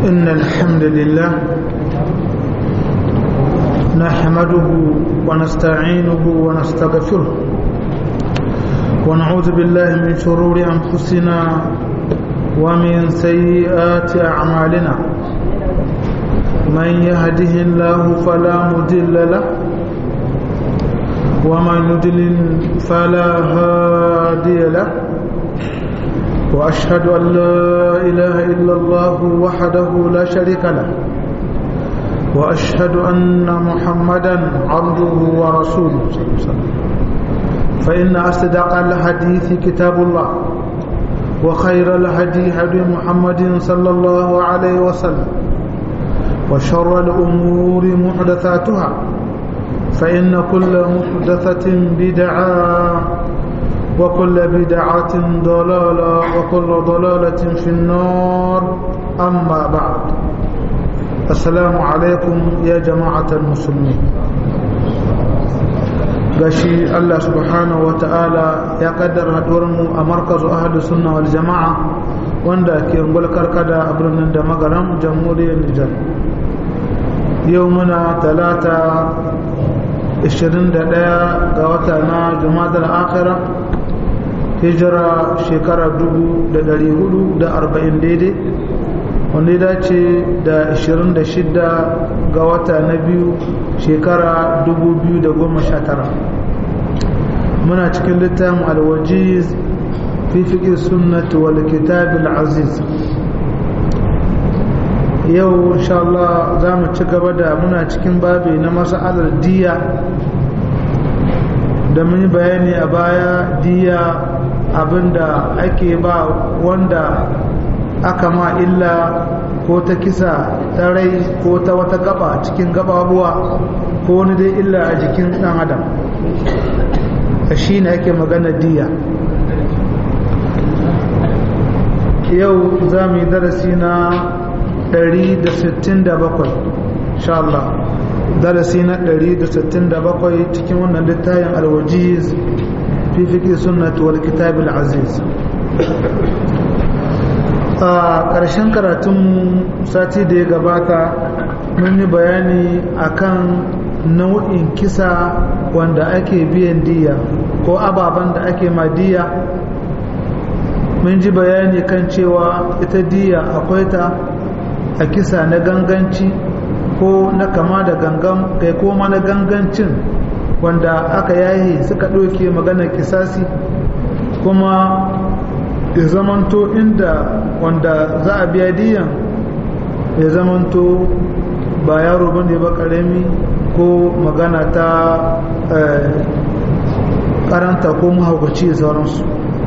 إن الحمد لله نحمده ونستعينه ونستغفره ونعوذ بالله من شرور أنفسنا ومن سيئات أعمالنا من يهده الله فلا مضل له ومن يضلل فلا هادي له وأشهد أن لا إله إلا الله وحده لا شريك له وأشهد أن محمدا عبده ورسوله فإن أصدق الحديث كتاب الله وخير الهدي هدي محمد صلى الله عليه وسلم وشر الأمور محدثاتها فإن كل محدثة بدعة وكل بدعة ضلالة وكل ضلالة في النار أما بعد السلام عليكم يا جماعة المسلمين gashi Allah subhanahu wa ta'ala ya kaddara mu a markazu ahadu sunna wal jama'a wanda ke ungul karkada a birnin da magaram jamhuriyar Nijar yau muna talata 21 ga wata na jumadar akhira hijira shekara 440 daidai wanda ya dace da 26 ga wata na biyu shekara 2019 muna cikin littafin alwajiz fi fiƙi sunnati wal kitabil aziz yau insha Allah za mu ci gaba da muna cikin babi na mas'alar diya da mun yi bayani a baya diya abinda ake ba wanda aka ma illa ko ta kisa ta rai ko ta wata gaba cikin gababuwa ko wani dai illa a jikin dan adam shi ne ake magana diya yau za mu yi darasi na 167 insha Allah darasi na 167 cikin wannan littafin alwajiz fi fiqh sunnati wal kitab al aziz a ƙarshen karatun sati da ya gabata mun yi bayani akan nau'in kisa wanda ake biyan diya ko ababen da ake ma diya mun ji bayani kan cewa ita diya akwai ta a kisa na ganganci ko na kama da gangan kai koma na gangancin wanda aka yayi suka ɗauke maganar kisasi kuma ya zamanto inda wanda za a biya diyan ya zamanto ba yaro bane ba karami ko magana ta karanta ko mahaukaci da sauransu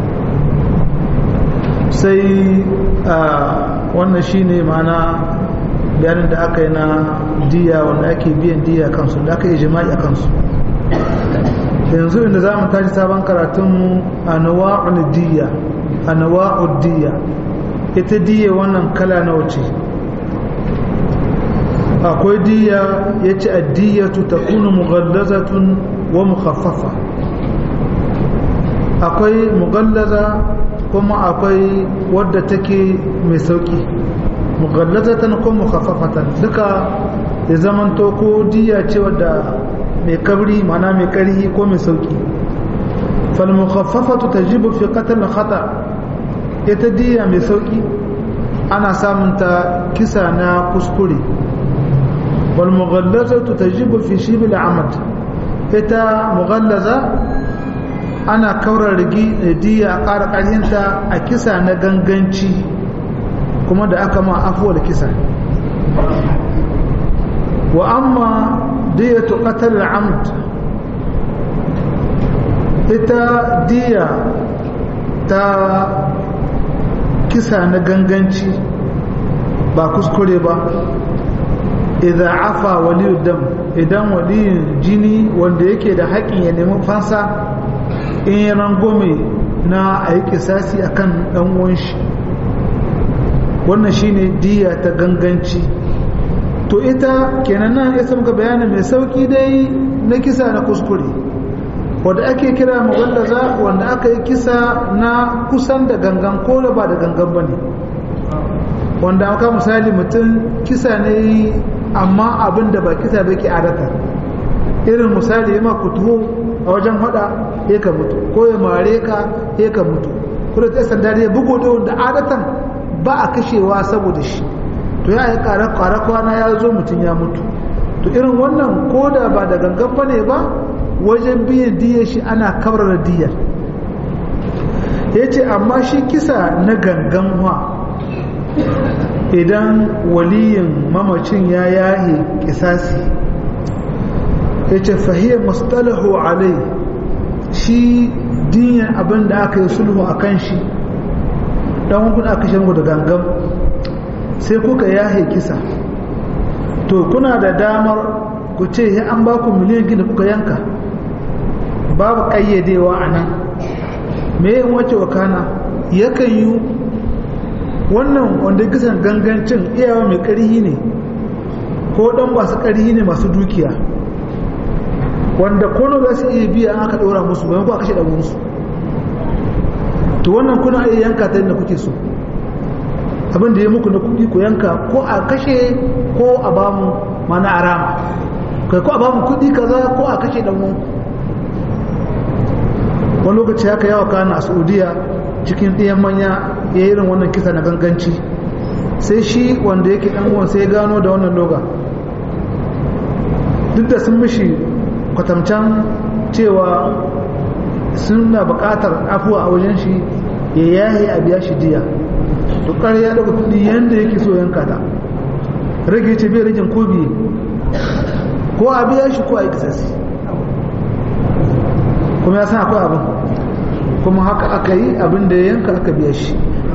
sai wannan shine mana bayanin da aka yi na diya wanda ake biyan diya kansu da aka yi jima'i a kansu yanzu inda za mu tashi sabon karatunmu a nawa'ul diya a nawa'ul diya ita diya wannan kala na wuce akwai diya ya ce addiyatu ta kuna mughallazatun wa mukhaffafa akwai mughallaza kuma akwai wadda take mai sauki mughallazatan ko mukhaffafatan duka ya zamanto ko diya ce wadda mai kabri mana mai karhi ko mai sauki fal mukhaffafatu tajibu fi qatl khata ita diya mai sauki ana samun ta kisa na kuskure wal mughallazatu tajibu fi shib al amad ita mughallaza ana kaura rigi diya a ƙara ƙarhinta a kisa na ganganci kuma da aka ma afuwar kisa wa amma diyatu qatl al-amd ita diya ta kisa na ganganci ba kuskure ba idza afa waliyu dam idan waliyin jini wanda yake da haƙin ya nemi fansa in ya rangome na a yi kisasi akan ɗan uwan shi wannan shine diya ta ganganci to ita kenan nan ya muka bayanin mai sauki dai na kisa na kuskure wanda ake kira mugallaza wanda aka yi kisa na kusan da gangan ko da ba da gangan ba ne wanda aka misali mutum kisa ne amma abin da ba kisa ba ke adata irin misali ya ku tuho a wajen hada ya ka mutu ko ya mare ka ya ka mutu kuma ta sanda ya bugo da wanda adatan ba a kashewa saboda shi to ya yi kare kwana ya zo mutum ya mutu to irin wannan ko da ba da gangan ba ne ba wajen biyan diyar shi ana kawar diyar ya ce amma shi kisa na gangan wa idan waliyin mamacin ya yahe kisasi ya ce fahiyar mustalahu alai shi diyan abin da aka yi sulhu a kan shi don hukun aka shi da gangan sai kuka yahe kisa to kuna da damar ku ce ya an ba ku miliyan gina kuka yanka babu ƙayyadewa a nan me yin wace wakana yakan yi wannan wanda kisan gangancin iyawa mai ƙarhi ne ko ɗan masu ƙarhi ne masu dukiya wanda kono za su iya biya aka ɗora musu bayan ku a kashe ɗago musu to wannan kuna iya yanka ta yadda kuke so abin da ya muku na kuɗi ku yanka ko a kashe ko a ba mu mana a rama kai ko a ba mu kuɗi kaza ko a kashe ɗan wani lokaci haka yawa kana a saudiya cikin ɗiyan manya ya irin wannan kisa na ganganci sai shi wanda yake ɗan uwan sai gano da wannan loga duk da sun mishi kwatamcan cewa suna buƙatar afuwa a wajen shi ya yaye a biya shi diya to ya daga kuɗi yadda yake so yanka ta rage ce bai ragin ko biye ko a biya shi ko a yi kisasi kuma ya san akwai abin kuma haka aka yi abin da ya yanka aka biya shi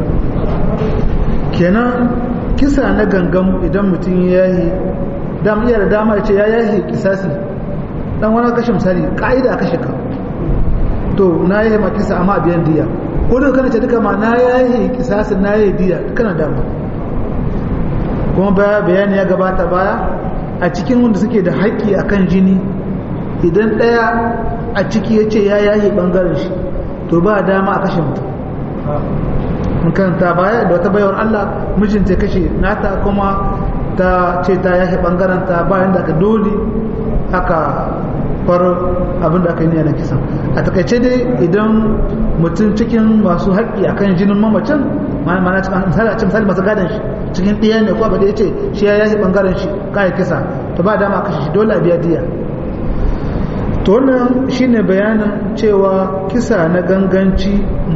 kenan kisa na gangan idan mutum ya yi dam iya da dama ya ce ya yahi kisasi dan wani kashe misali ka'ida a kashe ka to na yi ma kisa amma biyan diya ko da kana ce duka ma na yahi kisasi na yi diya kana dama kuma baya bayani ya gabata baya a cikin wanda suke da haƙƙi akan jini idan ɗaya a ciki ya ce ya yahi ɓangaren shi to ba dama a kashe mutum mun karanta baya da wata bayar Allah mijinta ya kashe nata kuma ta ce ta yahi ɓangaren ta bayan da aka dole aka far abin da aka yi na kisan a takaice dai idan mutum cikin masu haƙƙi akan jinin mamacin mana misali a misali masu gadon shi cikin ɗaya ne ko abu da ya ce shi ya yahi ɓangaren shi kayan kisa to ba dama kashe shi dole a biya diya to wannan shine bayanin cewa kisa na ganganci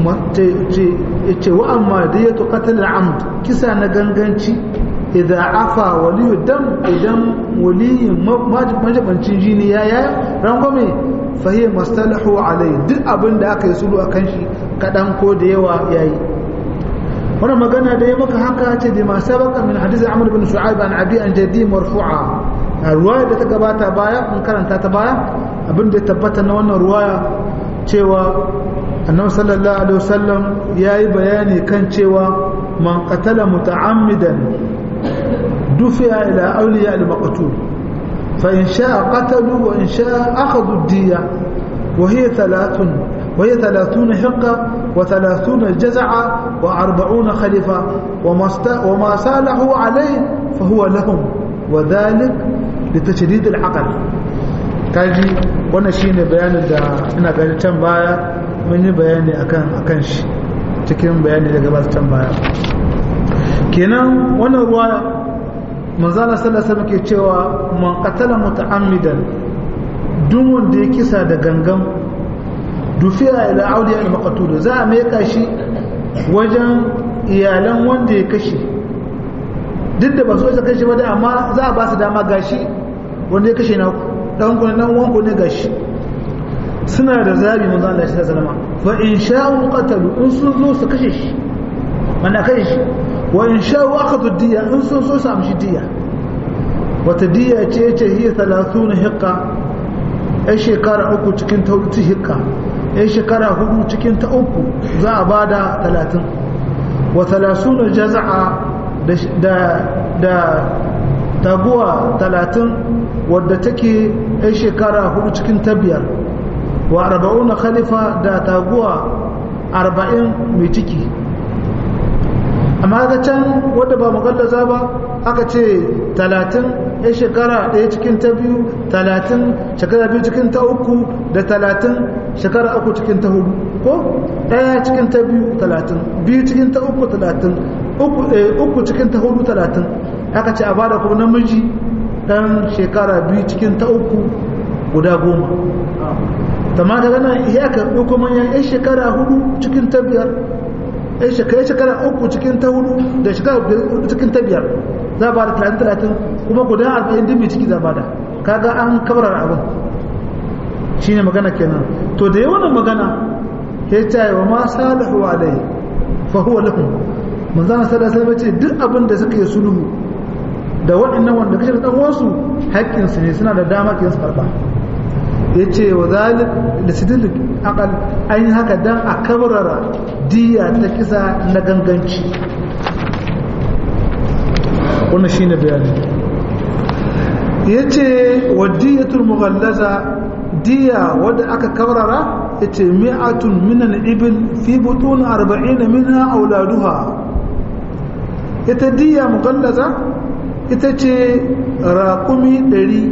ce wa amma da ya tuƙatar amd kisa na ganganci idan afa waliyu dam idan waliyin majibancin jini ya ya rangwame fahiyar mastalahu alai duk abin da aka yi sulu a kan shi kaɗan ko da yawa ya yi wani magana da ya maka haka ce da masu baka min hadisi amur bin shu'aib an abi an jadi marfu'a a ruwaya da ta gabata baya in karanta ta baya abin da ya tabbata na wannan ruwaya cewa annabi sallallahu alaihi wasallam yayi bayani kan cewa man qatala muta'ammidan dufiya ila awliya al-maqtul fa in sha'a qatalu wa in sha'a akhadhu ad-diya wa hiya thalathun wa hiya thalathuna hiqqa wa thalathuna jaz'a wa arba'una khalifa wa ma salahu alayhi fa huwa lahum wa dhalik litashdid al-aql kaji wannan shine bayanin da ina ganin can baya mun yi bayani akan akan shi cikin bayani da gabata can baya kenan wannan ruwa manzala sallallahu alaihi wasallam ke cewa man qatala muta'ammidan duk wanda ya kisa da gangan dufiya ila auliya al-maqtul za a mai shi wajen iyalan wanda ya kashe duk da ba su wajen kashe ba da amma za a ba su dama gashi wanda ya kashe na dan ku nan wanku ne gashi suna da zabi manzo Allah shi sallama fa in sha'u qatalu in sun zo su kashe shi mana kashe shi wa in sha'u akhadhu diya in sun so su amshi diya wata diya ce ce hiya 30 hiqqa ai shekara uku cikin ta hudu hiqqa ai shekara hudu cikin ta uku za a bada 30 wa 30 jaz'a da da taguwa 30 wadda take yan shekara hudu cikin ta biyar wa arba'una khalifa da taguwa arba'in mai ciki amma ga can wadda ba mugallaza ba aka ce talatin ya shekara ɗaya cikin ta biyu talatin shekara biyu cikin ta uku da talatin shekara uku cikin ta hudu ko ɗaya cikin ta biyu talatin biyu cikin ta uku talatin uku cikin ta hudu talatin aka ce a bada kuma namiji ɗan shekara biyu cikin ta uku guda goma tamma daga nan ya karɓi kuma yan shekara hudu cikin ta biyar yan shekara shekara uku cikin ta hudu da shekara cikin ta biyar za a ba da talatin talatin kuma guda arba'in dimmi ciki za ba da kaga an kabarar abin shi ne magana kenan to da yawan magana ya ce wa ma salihu alai fa huwa lahum manzana sada sai bace duk abin da suka yi sulhu da waɗannan wanda kashe da ɗan'uwansu haƙƙinsu ne suna da dama ke su karɓa ya ce wa zalik da sidil akal an yi haka dan a kabarara diya ta kisa na ganganci wannan shine bayani ya ce wa diyatul mughallaza diya wadda aka kabarara ya ce mi'atun minan ibil fi butun arba'ina minha auladuha ita diya mughallaza ita ce raƙumi ɗari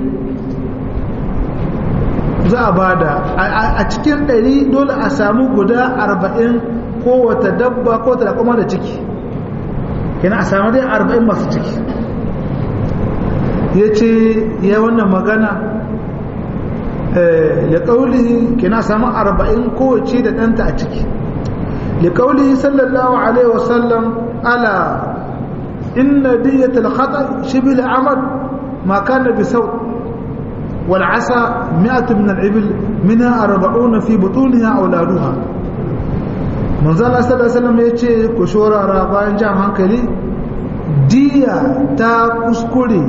za a bada a cikin ɗari dole a samu guda arba'in ko wata dabba ko ta kuma da ciki yana a samu dai arba'in masu ciki ya ce ya wannan magana ya ƙauli kina samu arba'in kowace da ɗanta a ciki ya ƙauli sallallahu alaihi wasallam ala inna diyatul khata shibil amad ma kana bi saut والعسى مئة من الإبل منها أربعون في بطونها أولادها من ذا الله صلى الله عليه وسلم يتشي كشورة رابعين جام هنكلي ديا تا كسكولي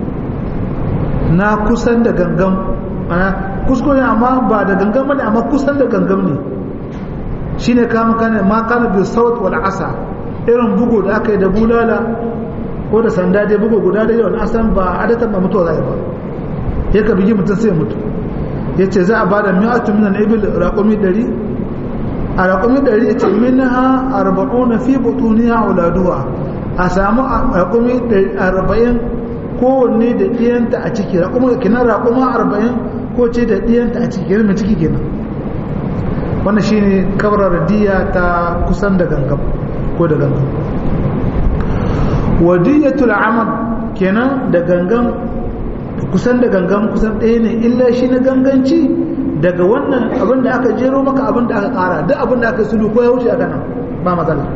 na kusan da gangam kuskure amma ba da gangam ne amma kusan da gangam ne shine kama kana ma kana bi saut wal asa irin bugu da aka yi da bulala ko da sanda dai bugu guda da yawan asan ba adatan ba mutuwa zai ba ya ka bigi mutum sai mutu ya ce za a ba da mi'atu minan ibil raƙumi ɗari a raƙumi ɗari ya ce minha arba'una fi butuniya uladuwa a samu raƙumi arba'in kowanne da ɗiyanta a ciki raƙumi kinan raƙuma arba'in ko ce da ɗiyanta a ciki kenan mai ciki kenan wannan shine kabrar diya ta kusan da gangam ko da gangam wadiyatul amal kenan da gangan kusan da gangan kusan ɗaya ne illa shi na ganganci daga wannan abin da aka jero maka abin da aka ƙara duk abin da aka sulu ko ya wuce aka nan ba matsala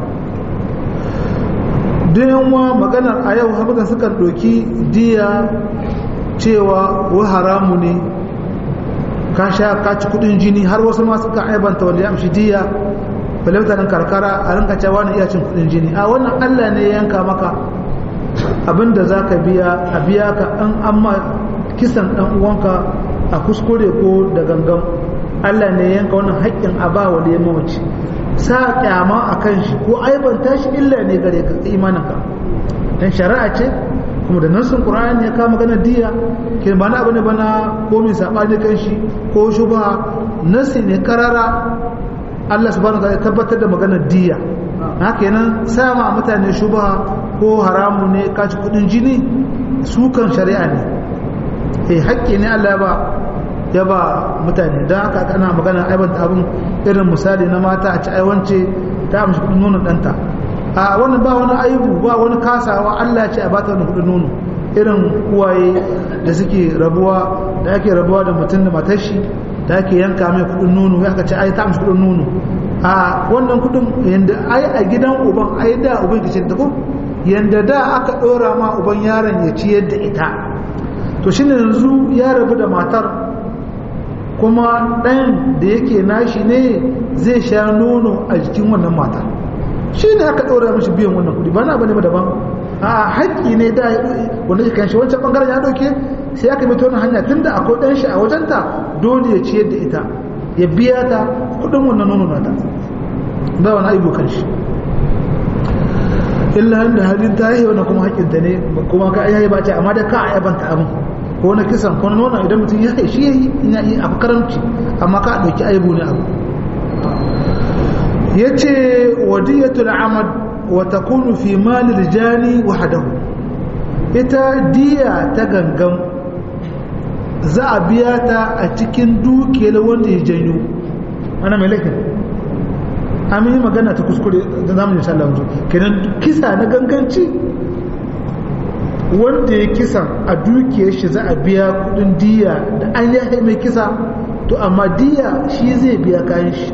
wa maganar a yau haɓukan sukan ɗauki diya cewa wa haramu ne ka sha ka ci kudin jini har wasu ma suka aibanta wanda ya amshi diya balauta karkara a rinka cewa na iya cin kudin jini a wannan allah ne ya yanka maka abinda za ka biya a biya ka an amma kisan ɗan uwanka a kuskure ko da gangan Allah ne yanka wannan haƙƙin a ba wa da mamaci sa kyama a kan shi ko aibanta shi illa ne gare ka imaninka dan shari'a ce kuma da nassin qur'ani ya kama gana diya ke ba na bane bana ko mai sabani kan shi ko shubha nasi ne karara Allah subhanahu wa ta'ala tabbatar da maganar diya haka yanan sama mutane shubha ko haramu ne kaci kudin jini su kan shari'a ne eh haƙƙi ne Allah ya ba ya ba mutane don haka ana magana aibanta abin irin misali na mata a ci aiwance ta amshi kudin nonon ɗanta a wannan ba wani aibu ba wani kasawa Allah ya ce a bata wani kudin nono irin uwaye da suke rabuwa da ake rabuwa da mutum da matar shi da ake yanka mai kudin nono ya ka ce ai ta amshi kudin nono a wannan kudin yanda ai a gidan uban ai da uban ke ce da ko yanda da aka dora ma uban yaron ya ciyar da ita to shine yanzu ya rabu da matar kuma ɗan da yake nashi ne zai sha nono a jikin wannan matar shi ne aka ɗora mashi biyan wannan kuɗi ba na bane ba daban a haƙƙi ne da wanda ya kanshi wancan ɓangaren ya ɗauke sai aka mito wani hanya tun da akwai ɗan shi a wajenta dole ya ciyar da ita ya biya ta kuɗin wannan nono nata ba wani aibu kan shi illa da halin ta yi wannan kuma haƙƙinta ne kuma ka yayi ba ce amma da ka a yabanta abin ko na kisan ko na nuna idan mutum ya shi ya yi ina yi abu karamci amma ka ɗauki aibu ne abu ya ce wadiyatul amad wa takunu fi malil jani wahdahu ita diya ta gangan za a biya ta a cikin dukiyar wanda ya janyo ana mai laifin amin yi magana ta kuskure da zamu insha Allah kenan kisa na ganganci wanda ya kisa a dukiyar shi za a biya kudin diya da an yi mai kisa to amma diya shi zai biya kayan shi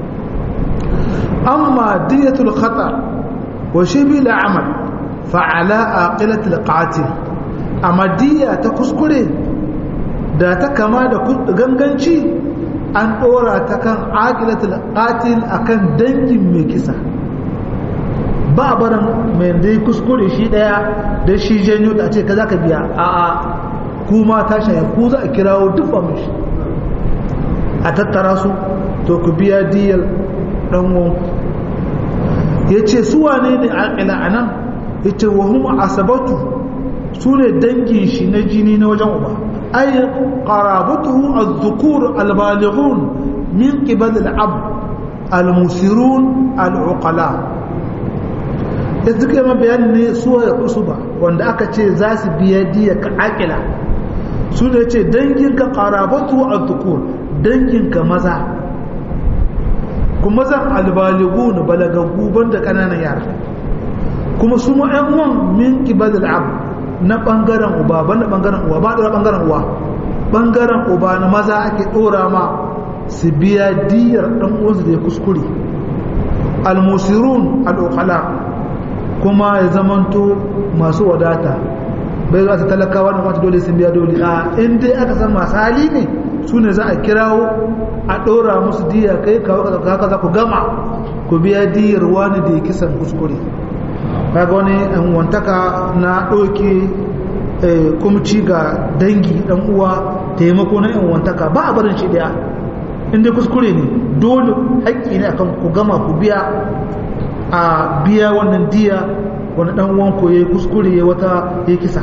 amma diyatul khata wa shibi la'amal fa'ala aqilatul qatil amma diya ta kuskure da ta kama da ganganci an dora ta kan aqilatul qatil akan dangin mai kisa ba barin mai dai kuskure shi daya da shi janyo da ce ka za ka biya a a kuma ta shaye ku za a kirawo duk shi a tattara su to ku biya diyar ɗanwon ya ce su wane ne alƙila a nan ya ce wa hum asabatu su ne dangin shi na jini na wajen uba ay qarabatuhu az-zukur al-balighun min qibal al-ab al-musirun al-uqala da suka yi bayanin ne su ya kusu ba wanda aka ce za su biya diya ka akila su ne ce danginka karabatu a tukur danginka maza kuma zan albaligu na balagaggu banda ƙananan yara kuma su ma ‘yan uwan min kibal al'ab na ɓangaren uba banda ɓangaren uwa ba ɗora ɓangaren uwa ɓangaren uba na maza ake ɗora ma su biya diyar ɗan uwansu da ya kuskure al-musirun al-uqala kuma ya zamanto masu wadata bai za ta talakawa da mata dole sun biya dole a inda aka san masu hali ne su ne za a kirawo a ɗora musu diya kai kawo haka za ku gama ku biya diyar wani da ya kisan kuskure kaga wani wantaka na ɗauke kumci ga dangi ɗan uwa taimako na yan wantaka ba a barin shi ɗaya inda kuskure ne dole haƙƙi ne akan ku gama ku biya a biya wannan diya wani dan wanko ya yi kuskure ya wata ya kisa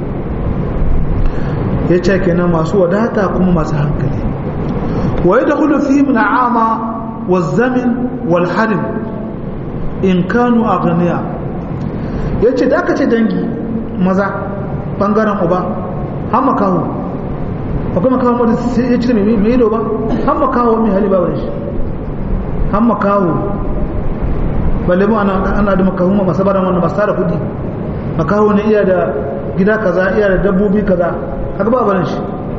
ya ce kenan masu wadata kuma masu hankali wa ya dakulu fi min ama wa zamin wal harim in kanu aghniya ya ce da aka ce dangi maza bangaren uba har makaho akwai makaho wanda ya cire mai ido ba har makaho mai hali ba wani shi har makaho balle mu ana ana da makahu ma masabaran wannan masu tara kudi makahu ne iya da gida kaza iya da dabbobi kaza haka ba barin shi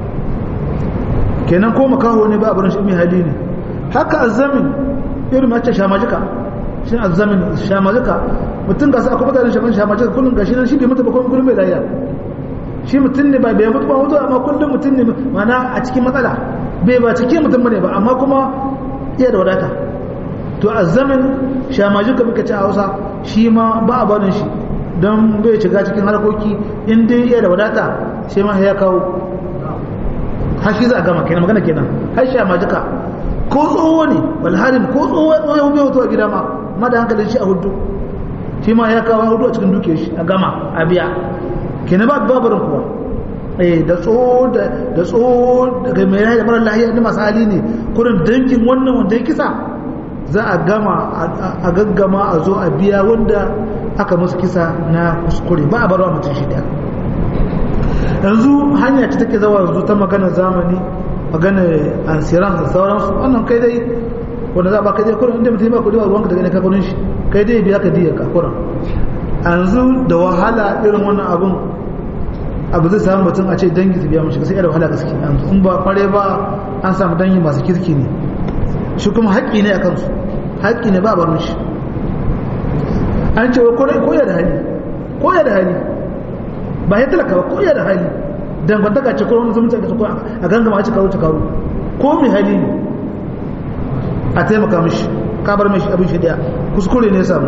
kenan ko makahu ne ba barin shi mai hali ne haka azzamin irin mace shamajika shi azzamin shamajika mutum ga su akwai mutanen shaman shamajika kullum gashi nan shi bai mutu ba kuma kullum bai lafiya shi mutum ne ba bai mutu ba mutu amma kullum mutum ne mana a cikin matsala bai ba cikin mutum bane ba amma kuma iya da wadata to azzamin shamajika muka ci a hausa shi ma ba a barin shi don bai shiga cikin harkoki in dai iya da wadata shi ma ya kawo har shi za a gama kenan magana kenan har shamajika ko tsoho ne walharin ko tsoho ya bai wato a gida ma ma da hankalin shi a hudu shi ma ya kawo hudu a cikin duke shi a gama a biya kenan ba babarin kuwa eh da tsoho da tsoho daga mai da mara lahiya da masu hali ne kurin dangin wannan wanda ya kisa za a gama a gaggama a zo a biya wanda aka musu kisa na kuskure ba a barwa mutum shi daya yanzu hanya ce take zawa yanzu ta magana zamani magana ansiran da sauransu wannan kai dai wanda za ba kai dai kurin inda mutum ba kudi ba ruwanka daga ne ka kudin shi kai dai biya ka diya ka kurin yanzu da wahala irin wannan abun abu zai samu mutum a ce dangi su biya mashi sai da wahala gaske in ba kware ba an samu dangi masu kirki ne shi kuma haƙƙi ne a kansu haƙƙi ne ba barin shi an ce wa koya da hali koya da hali ba ya talaka ba koya da hali dangantaka ce kuma zumunci a ko a gangama a cikaru cikaru ko mai hali ne a taimaka mishi kabar mishi abin shi daya kuskure ne samu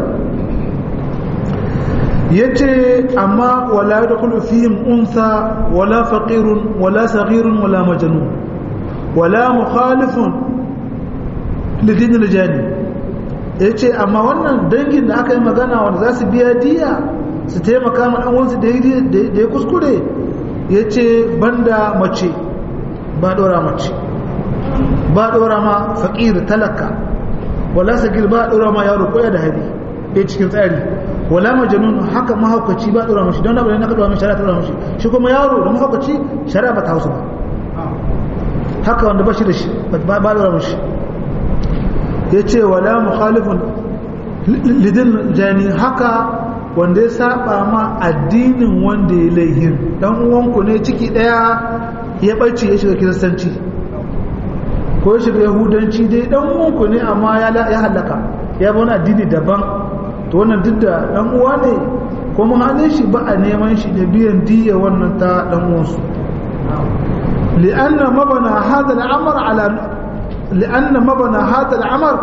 ya ce amma wala da kulu fihim unsa wala faqirun wala saghirun wala majnun wala mukhalifun lidin aljani ya ce amma wannan dangin da aka yi magana wanda za su biya diya su taimaka ma ɗanwansu da ya kuskure ya ce banda mace ba ɗora mace ba ɗora ma faƙir talaka wala sagir ba ɗora ma yaro koya da hali bai cikin tsari wala majnun haka mahaukaci ba dora mashi don abin da ka dora mashi shari'a ta dora mashi shi kuma yaro da mahaukaci shari'a ba ta hausa ba haka wanda ba shi da shi ba ba dora mashi yace wala mukhalifun lidin jani haka wanda ya saba ma addinin wanda ya laihin dan uwanku ne ciki daya ya barci ya shiga kiristanci ko ya shiga yahudanci dai dan uwanku ne amma ya halaka ya bi wani addini daban to wannan duk da dan uwa ne kuma halin shi ba a neman shi da biyan diya wannan ta dan uwansu li'anna mabana hadha al'amr ala li'anna mabana hadha al'amr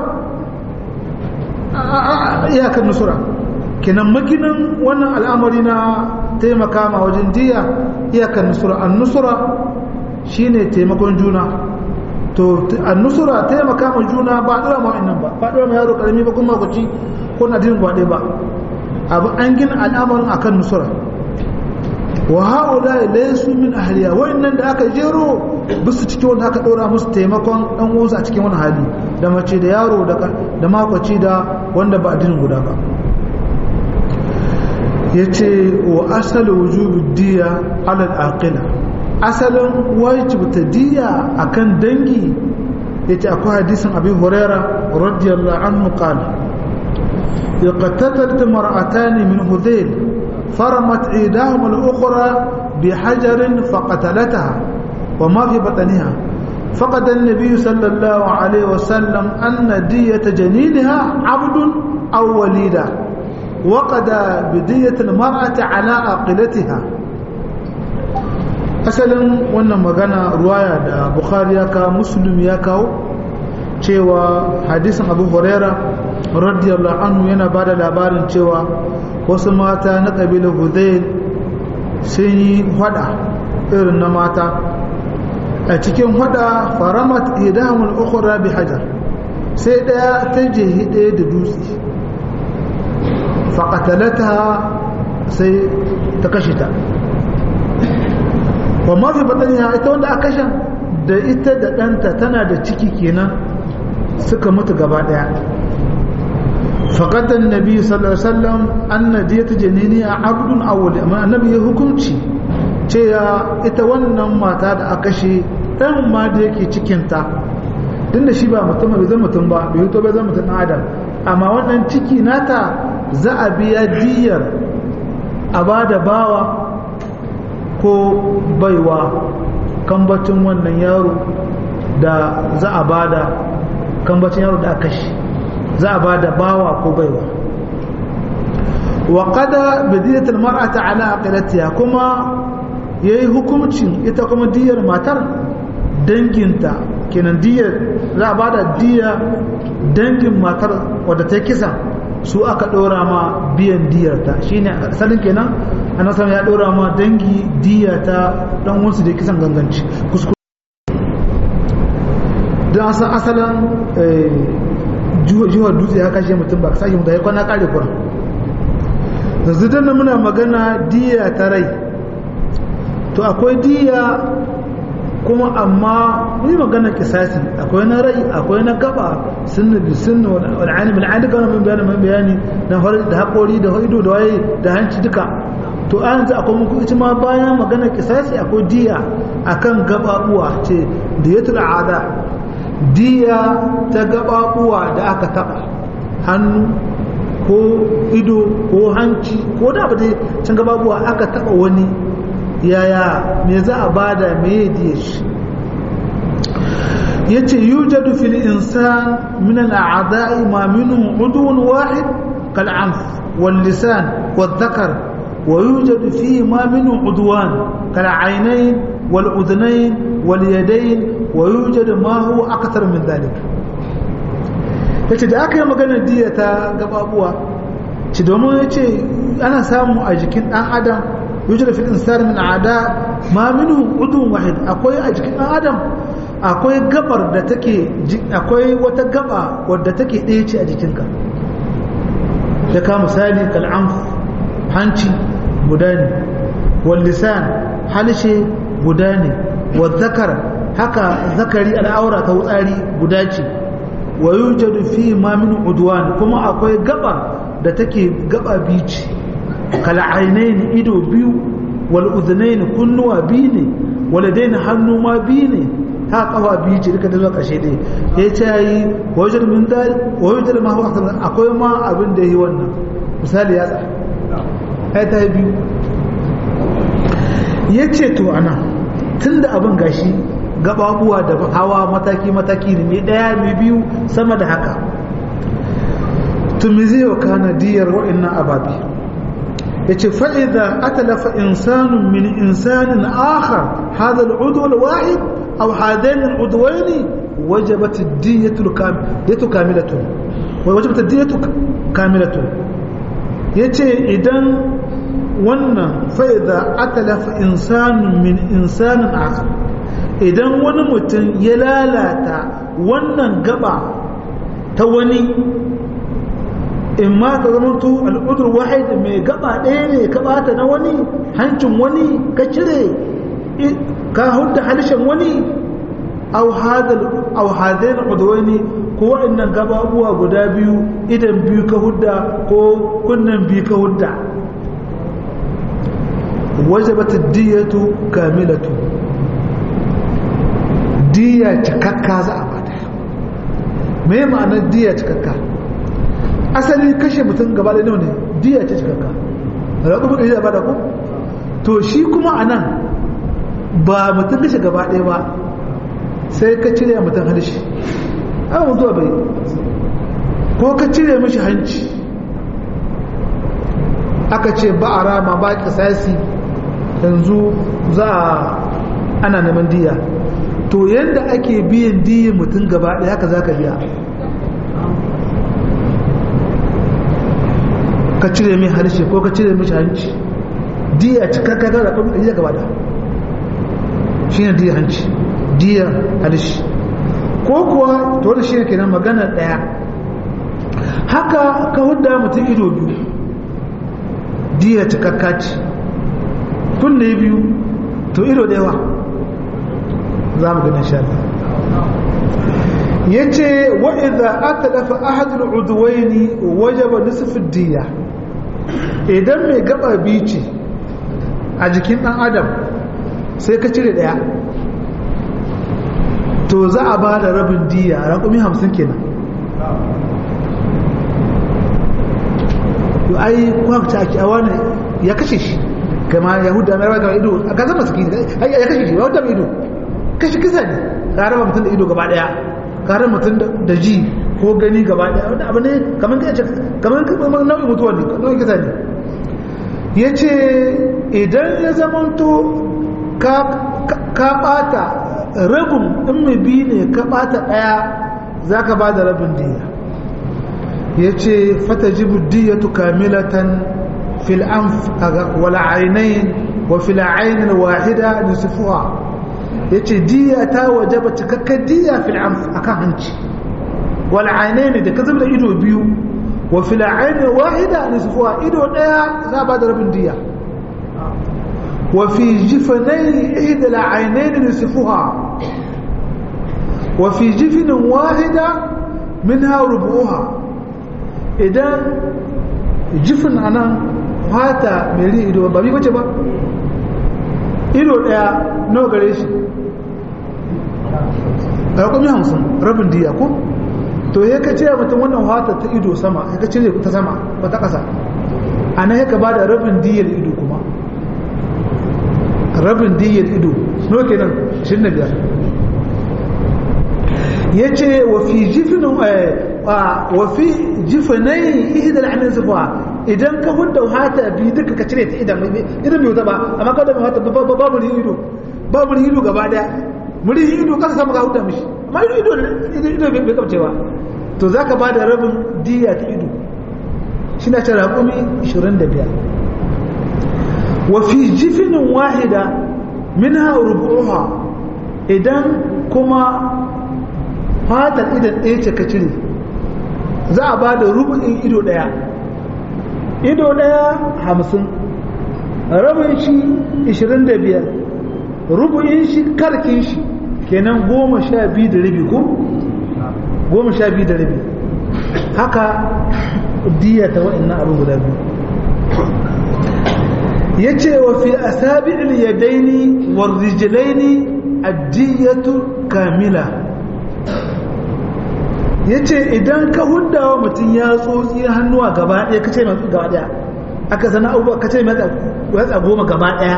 iyakan nusura kenan maginin wannan al'amari na taimaka ma wajen diya iyakan nusura an nusura shine taimakon juna to an nusura taimaka ma juna ba dora ma wa'annan ba ba dora ma yaro karami ba kuma kuci ko na dinin gwaɗe ba abu an gina al'amarin akan nusura wa haula laysu min ahliya wa'annan da aka jero bisu cikin wanda aka dora musu taimakon dan uwansu a cikin wani hali da mace da yaro da makwaci da wanda ba addinin guda ba ya ce wa asalin wujubu diya alal aqila asalin wajibta diya akan dangi ya ce akwai hadisin abin huraira radiyallahu anhu qala يقتتلت مرأتان من هذيل فرمت إيداهما الأخرى بحجر فقتلتها وما في بطنها فقد النبي صلى الله عليه وسلم أن دية جنينها عبد أو وليدة وقد بدية المرأة على عقلتها asalin wannan magana ruwaya da bukhari ya kawo muslim ya kawo cewa hadisin abu huraira radiyallahu anhu yana ba da labarin cewa wasu mata na ƙabilar hudayl sun yi hada irin na mata a cikin hada faramat idamul ukhra bi hajar sai daya ta jehi daya da dutse faqatalata sai ta kashe ta wa ma fi bataniha ita wanda aka kashe da ita da ɗanta tana da ciki kenan suka mutu gaba daya faqatan nabi sallallahu alaihi wasallam anna diyatu janiniya abdun awwal amma annabi ya hukunci cewa ita wannan mata da aka kashe dan ma da yake cikinta tun da shi ba mutum bai zama mutum ba bai hito bai zama mutum adam amma wannan ciki nata za a biya diyar a ba da bawa ko baiwa kambacin wannan yaro da za a ba da kambacin yaro da aka kashe za a ba da bawa ko baiwa wa qada bidiyatul mar'ata ala aqilatiha kuma yayi hukuncin ita kuma diyar matar danginta kenan diyar za a bada diya dangin matar wadda ta kisa su aka ɗora ma biyan diyarta shine asalin kenan annabi ya ɗora ma dangi diya ta dan wansu da kisan ganganci kuskure dan asan asalin juwar dutse ya kashe mutum ba ka sake mutum ya kwana kare kura yanzu dan muna magana diya ta rai to akwai diya kuma amma ni magana kisasi akwai na rai akwai na gaba sunna bi sunna wal alim al alim kana mun bayani mun bayani na da hakori da ido da waye da hanci duka to an yanzu akwai muku ita ma bayan magana kisasi akwai diya akan gababuwa ce diyatul ada diya ta gababuwa da aka taba hannu ko ido ko hanci ko da ba dai can gababuwa aka taba wani yaya me za a bada me diya shi yace yujadu fil insan min al a'da'i ma minhu udun wahid kal anf wal lisan wal dhakar wa yujadu fihi ma minhu udwan kal aynayn wal udhnayn wal yadayn wa yujadu ma huwa akthar min dhalik yace da aka yi maganar diya ta gababuwa ci domin yace ana samu a jikin dan adam yujra fil insani min ada ma minhu udun wahid akwai a jikin dan adam akwai gabar da take akwai wata gaba wadda take ɗaya ce a jikinka da ka misali kal'amf hanci guda ne wal lisan halshe guda ne wal zakar haka zakari al'aura ta wutsari guda ce wa yujadu fi ma min udwan kuma akwai gaba da take gaba bici kal'ainaini ido biyu wal udhnaini kunnuwa biyu ne waladaini hannu ma biyu ne ha kafa biyu ce duka da zuwa ƙarshe dai ya ce yi wajen min dal wajen ma huwa akwai ma abin da yi wannan misali ya tsaya ai ta biyu ya ce to ana tun da abin gashi gababuwa da hawa mataki-mataki ne mai ɗaya mai biyu sama da haka tumi zai wa kana diyar wa'innan ababi ya ce fa'iza atalafa insanun min insanin akhar hada al'udu al-wahid aw hadain al'udwaini wajabat ad-diyatu kamilatun wajabat ad-diyatu kamilatun yace idan wannan fa'iza atalafa insanun min insanin akhar idan wani mutum ya lalata wannan gaba ta wani in ma ka zama to al'udur wahid mai gaba ɗaya ne ka bata na wani hancin wani ka cire ka hudda halishin wani au hadain udwani ko waɗannan gababuwa guda biyu idan biyu ka hudda ko kunnan biyu ka hudda wajabat diyatu kamilatu diya cikakka za a bada me ma'anar diya cikakka asali kashe mutum gaba da ne diya ce cikakka raƙu buɗe shi da bada ku to shi kuma a nan ba mutum kashe gaba ɗaya ba sai ka cire mutum halishi an mutuwa bai ko ka cire mashi hanci aka ce ba a rama ba kisasi yanzu za a ana neman diya to yadda ake biyan diyin mutum gaba ɗaya haka za ka biya ka cire mai harshe ko ka cire mishi hanci diya cikakka ga da kuma diya gaba da shi ne diya hanci diya harshe ko kuwa to da shi ne kenan magana ɗaya haka ka hudda mutum ido biyu diya cikakka ce kunne biyu to ido da yawa za mu gani shaɗa ya ce wa'iza aka dafa ahadul uduwaini wajaba nisfin diya idan mai gaba biyu ce a jikin ɗan adam sai ka cire ɗaya to za a ba da rabin diya raƙumi hamsin kenan to ai kwakta ake a wani ya kashe shi kama yahuda mai raga ido a gazan masu kini ya kashe shi yahuda mai ido kashe kisa ne ka raba mutum da ido gaba daya ka raba mutum da ji ko gani gaba daya wanda abu ne kamar ka ce kamar kamar nau'in mutuwa ne nau'in kisa ne ya ce idan ya zamanto ka bata rabin in mai biyu ne ka bata daya za ka ba da rabin diya ya ce fata jibu diyatu kamilatan fil anf wal ainain wa fil ainin wahida nisfuha yace diya ta wajaba cikakken diya fil anf akan hanci wal ainain da ka zubda ido biyu wa fil ainin wahida nisfuha ido daya za ba da rabin diya wa fi jifanai ihda al ainain nisfuha wa fi jifnin wahida minha rubuha idan jifin anan fata mai ri ido ba bi bace ba ido daya nawa gare shi a yakumi hamsin rabin diya ko to ya ka cire mutum wannan fata ta ido sama ya ka cire ta sama ba ta ƙasa a nan ya ka ba da rabin diyar ido kuma rabin diyar ido nawa kenan 25 ya ce wa fi jifinin wa fi jifinai ihidar hannun zuwa idan ka hudda hata biyu duka ka cire ta idan idan bai ba amma ka da mai hata babu rihin ido babu rihin ido gaba daya murihin ido kasa sama ka hudda mishi amma ido ido bai kamcewa to za ka ba da rabin diya ta ido shi na ce raƙumi 25 wa fi jifinin wahida min ha rubuha idan kuma fatar idan ɗaya ce ka cire za a ba da rubu'in ido ɗaya ido ɗaya hamsin rabin shi ishirin da biyar rubu'in shi karkin shi kenan goma sha biyu da rabi ko goma sha biyu da rabi haka diya ta wa'annan abin guda biyu ya ce wa fi asabi yadaini wa rijilaini addiyatu kamila ya ce idan ka hundawa mutum ya tsotsi hannuwa gaba ɗaya ka ce mai gaba ɗaya aka sana abubuwa ka ce mai yatsa goma gaba ɗaya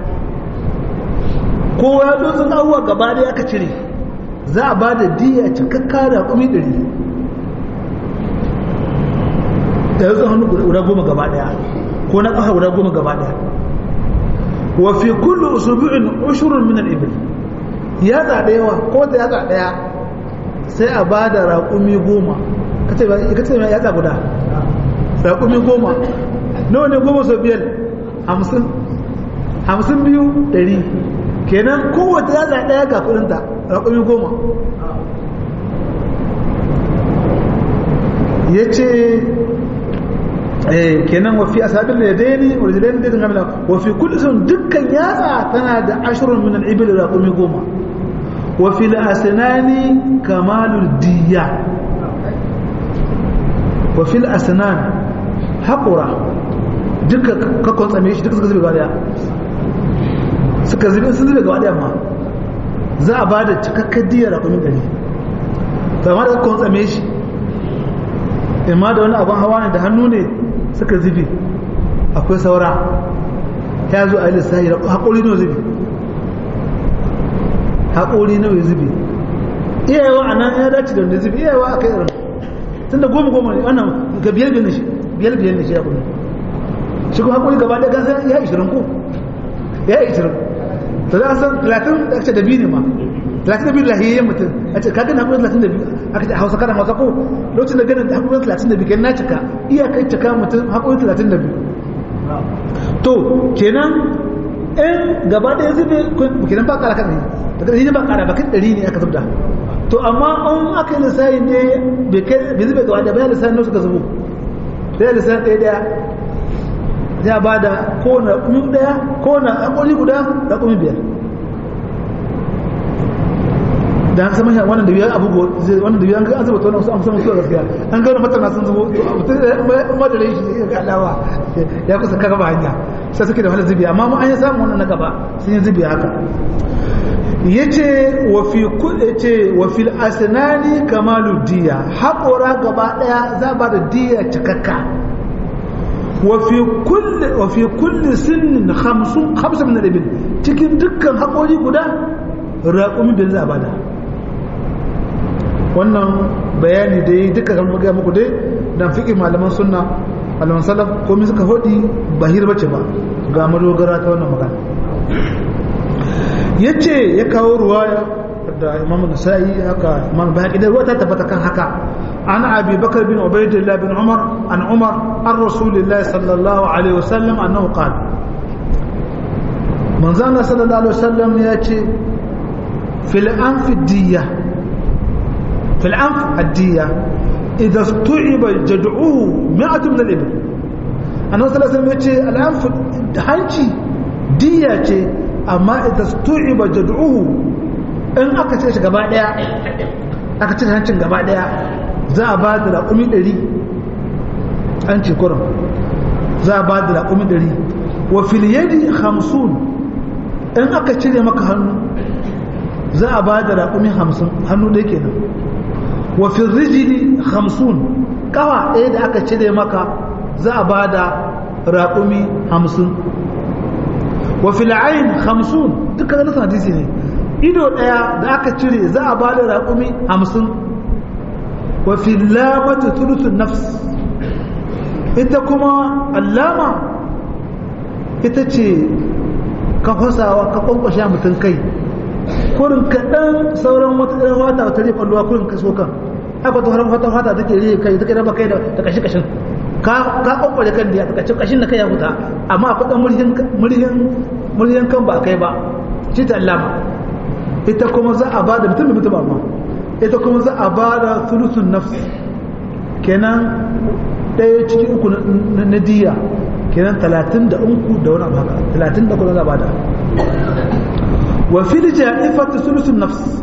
ko ya tsotsin abubuwa gaba ɗaya aka cire za a ba da diya cikakka da kumi ɗari da yatsun hannu guda goma gaba ɗaya ko na ƙafa guda goma gaba ɗaya wa fi kullu usubu'in ushurun min al-ibil yatsa ɗaya ko ta yatsa ɗaya sai a ba da raƙumi goma ka ce mai yatsa guda raƙumi goma nawa ne goma sau biyar hamsin hamsin biyu ɗari kenan kowace yatsa ɗaya ga kudinta raƙumi goma ya ce kenan wafi a sabin da ya daini original da gamila wafi kudu sun dukkan yatsa tana da ashirin minan ibil raƙumi goma wafi al'asinani kamalul diya wafi al'asinan haƙura duka kakon tsame shi duka suka zube gaba suka zube sun zube gaba ma za a ba da cikakkar diyar raƙumi ɗari sama da kakon tsame shi imma da wani abin hawa ne da hannu ne suka zube akwai saura ya zo a yi lissahi haƙori nawa zube haƙori nawa zube iyayewa a nan ya dace da wanda zube iyayewa a kai irin tun da goma goma ne wannan ga biyar biyar ne shi biyar biyar ne shi ya kuma shi kuma haƙori gaba ɗaya gasa ya ishirin ko ya ishirin to za a san talatin da ake da biyu ne ma talatin da biyu lahiyayyen mutum a ce kaga na haƙuri talatin da biyu aka ce a hausa kana hausa ko lokacin da ganin haƙuri talatin da biyu kenan na cika iyakai cika mutum haƙuri talatin da biyu to kenan in gaba ɗaya zube kenan ba ƙara kan ɗari daga ɗari ba ƙara bakin ɗari ne aka zubda to amma an aka yi lissafi ne bai zube gaba ɗaya bayan lissafi ne suka zubo sai lissafi ɗaya ɗaya ya ba da kowane raƙumi ɗaya kowane haƙuri guda raƙumi biyar da haka sama wannan da biyar abu wannan da biyar an zuba ta wannan an samu suwa gaskiya an gano matana sun zubo madare shi ya ga alawa ya kusa kaga ba hanya sai suke da wani zubi amma mu an yi samu wannan na gaba sun yi zubi haka yace wa fi kulli ce wa fil asnani kamalu diya haƙora gaba daya za ba da diya cikakka wa fi kulli wa fi kulli sinnin khamsun khamsa min al cikin dukkan haƙori guda raƙumi da za a bada wannan bayani dai duka kan muga muku dai dan fiqi malaman sunna malaman salaf komai suka hodi bahir bace ba ga madogara ta wannan magana yace ya kawo ruwaya da Imam Nasa'i haka Imam Bahaqi da ruwa ta tabbata kan haka an Abi Bakar bin Ubaydillah bin Umar an Umar an Rasulullah sallallahu alaihi wasallam annahu qala manzo Allah sallallahu alaihi wasallam yace fil anfi diyya في العنف الدية إذا استوعب جدعوه مئة من الإبل أنا صلى الله عليه وسلم يقول العنف هنشي دية أما إذا استوعب جدعوه إن أكتش قباء ديا أكتش هنشي قباء ديا za a ba da raƙumi ɗari an ce kuran za a ba da raƙumi ɗari wa filiyadi hamsin in aka cire maka hannu za a ba da raƙumi hamsin hannu ɗaya kenan وفي الرجل خمسون كوا ɗaya da aka cire maka za a ba da raƙumi hamsin wa fil'ain hamsin duka ganin hadisi ne ido ɗaya da aka cire za a ba da raƙumi hamsin wa filamatu thuluthun nafs ita kuma allama ita ce ka fasawa ka kwankwashe mutum kai kurin kaɗan sauran wata ɗan wata wata ne kwallowa kurin ka so kan haka wata haram wata wata take rihe kai take raba kai da kashin kashin ka ka kwakwale kan da ya kashin kashin da kai ya huta amma akwai ɗan murhin murhin murhin kan ba kai ba shi ta allama ita kuma za a bada mutum da mutum amma ita kuma za a bada thuluthun nafs kenan ɗaya cikin uku na diya kenan talatin da uku da wani abu haka talatin da kuma za a bada wa fil ja'ifati thuluthun nafs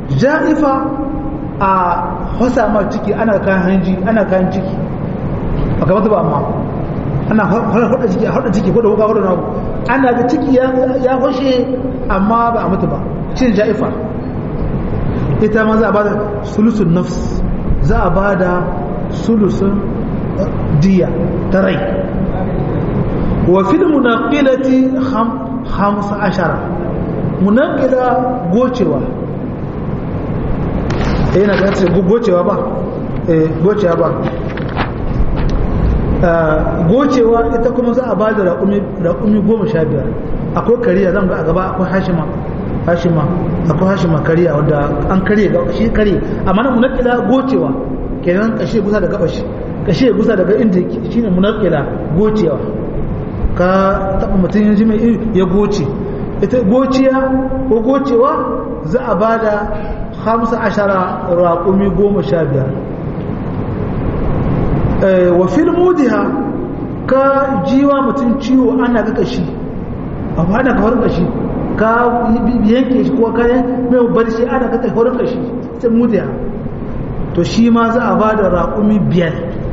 ja'ifa a hasa ma ciki ana kayan hanji ana kayan ciki ba ka mutu ba amma ana hada ciki a hada ciki ko da kuka hada nagu ana da ciki ya fashe amma ba a mutu ba cin ja'ifa ita ma za a bada sulusun nafs za a bada sulusun diya ta rai wa fil munaqilati hamsa ashara munaqila gocewa eh na ga ce gocewa ba eh gocewa ba gocewa ita kuma za a ba da raƙumi goma sha biyar akwai kariya zan ga a gaba akwai hashima hashima akwai hashima kariya wanda an karye ga shi karye amma na munakila gocewa kenan kashe gusa da gabashi kashe gusa daga inda yake shine munakila gocewa ka taba mutum yanzu mai ya goce ita gociya ko gocewa za a ba da hamsa ashara raƙumi goma sha biyar wa fil mudiha ka jiwa mutum ciwo ana ga kashi abu ana ka horin kashi ka yanke shi ko kayan mai bar shi ana ka horin kashi sai mudiha to shi ma za a ba da raƙumi biyar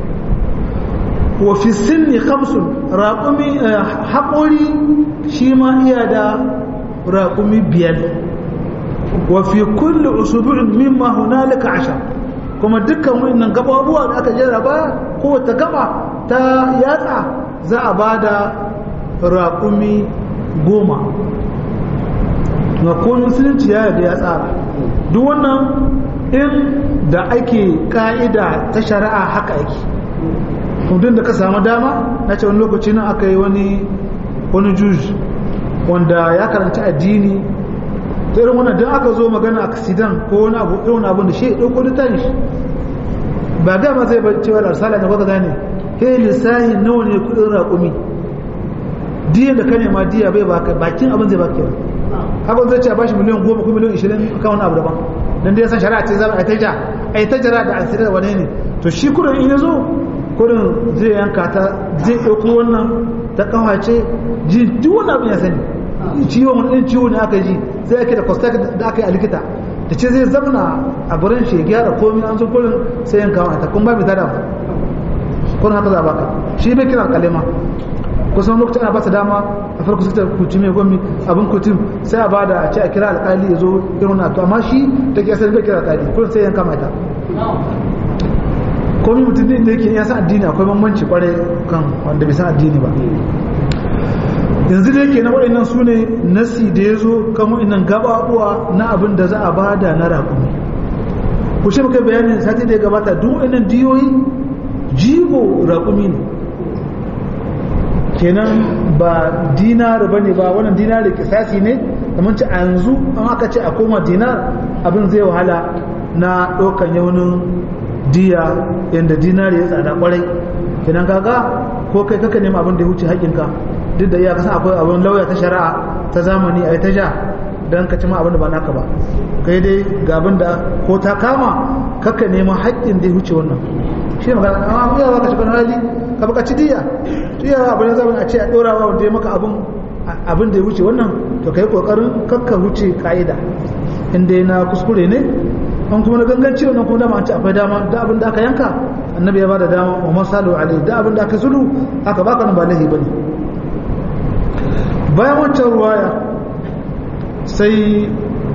wa fi sinni khamsun raƙumi haƙori shi ma iya da raƙumi biyar wa fi kulli usubu'in mimma hunalika ashar kuma dukkan wannan gababuwa da aka jarraba kowace gaba ta yatsa za a ba da raƙumi goma na kowane musulunci ya yarda ya tsara duk wannan in da ake ka'ida ta shari'a haka ake kudin da ka samu dama na ce wani lokaci nan aka yi wani wani juj wanda ya karanci addini ta irin wannan don aka zo magana aksidan ko wani abu irin abin da shi ya ɗauko littafin shi ba ga ma zai bar cewa arsala da baka gane he lissahi nawa ne kudin raƙumi diya da ka nema diya bai baka bakin abin zai baka haka zai ce a bashi miliyan goma ko miliyan ishirin kan wani abu daban dan da ya san shari'a ce zama a ta ja a ta jira da asirar wane ne to shi kudin in ya zo kudin zai yanka ta zai ɗauko wannan ta kawace ji duk wani abin ya sani ciwon wani ɗin ciwo ne aka ji sai ake da kwastak da aka yi a likita da ce zai zamana a gurin shi ya gyara komi an zo kurin sai yanka wa ta kuma ba mai tada kurin haka za baka shi bai kira kalima kusan lokacin ana ba ta dama a farko sai ta kuci mai gwammi abin kutum sai a bada a ce a kira alkali ya zo irin na to amma shi da ke asali bai kira alkali kurin sai yanka mata komi mutum ne da yake ya san addini akwai bambanci kwarai kan wanda bai san addini ba yanzu da yake na waɗannan su ne nasi da ya zo kan waɗannan gabaɓuwa na abin da za a bada na raƙumi ku shi muka bayanin sati da ya gabata duk waɗannan diyoyi jigo raƙumi ne kenan ba dinar ba ne ba wannan dinar kisasi ne kamar ci a yanzu an aka ce a koma dinar abin zai wahala na ɗaukan yaunin diya yadda dinar ya tsada kwarai kenan kaga ko kai kaka nema abin da ya wuce haƙinka duk da iya kasan akwai abin lauya ta shari'a ta zamani a ta ja don ka ci ma abin da ba naka ba kai dai ga abin da ko ta kama kaka nema haƙƙin da ya wuce wannan shi ne magana amma mu yawa ka shiga hali ka baka ci diya diya abin da zamani a ce a ɗora wa wanda ya maka abin abin da ya wuce wannan to kai kokarin kakka wuce ka'ida in dai na kuskure ne an kuma na ganganci wannan kuma dama an ce akwai dama da abin da aka yanka annabi ya bada dama wa masalu alai da abin da aka zulu aka baka nan ba lahi bane bayan wancan ruwaya sai